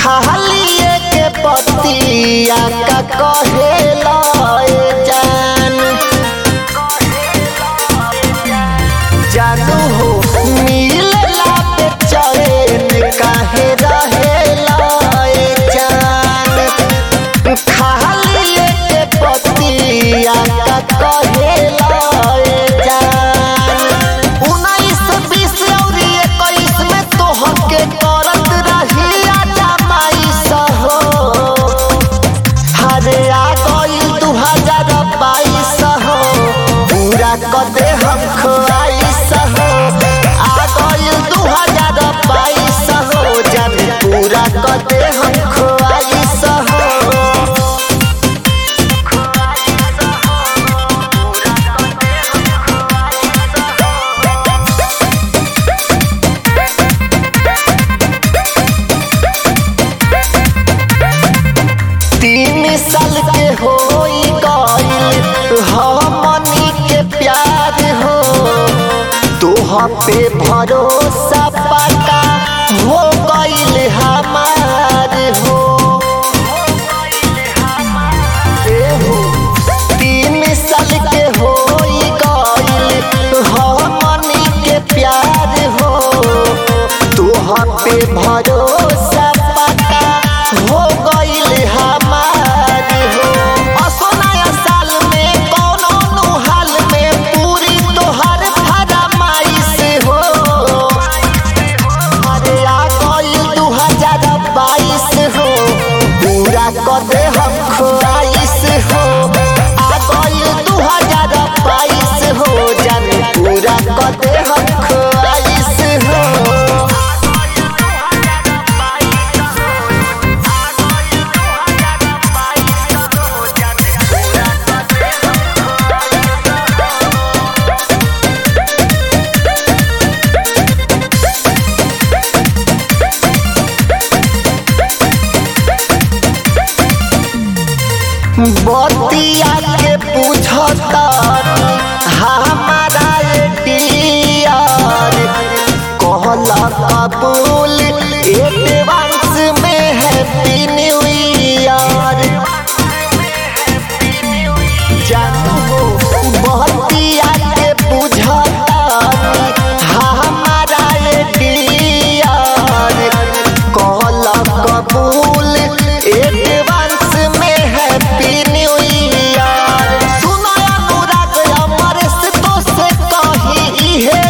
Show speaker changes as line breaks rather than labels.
खाली के पतिया का कहेला ए जान जानू हो मिलला पे चैन काहे रहेला ए जान खाली के पतिया का कहेला ए जान उन्नीस बीस और इक्कीस में तोहके करत रही जमाईस हो हरे आ गइल दू हजार बाईस हो पूरा कदे हम खोआईस हो आ गइल दू हजार बाईस हो जब पूरा कदे हम खोआईस हो तीन साल के होई गइल हमनी के प्यार हो तोह पे भरोसा पका हो गइल हमार हो ए हो तीन साल के होई गइल हमनी के प्यार हो तोह पे भरोसा पका हो गइल हमार हो असो नया साल में कौनो नु हाल में पूरी तोहर फरमाइश हो अरे आ गइल दू हजार बाईस हो पूरा कदे हम खोआइश हो आ गइल दू हजार बाईस हो जन पूरा कदे हम खोआइश हो बतिया के पूछता हमारा डियर कहला कबूल एडवांस में हैप्पी न्यू ईयर जानू हो बतिया के पूछता हमारा डियर कहला कबूल एडवांस में हैप्पी न्यू ईयर सुनो अनुराग अमर से तो से कही इहे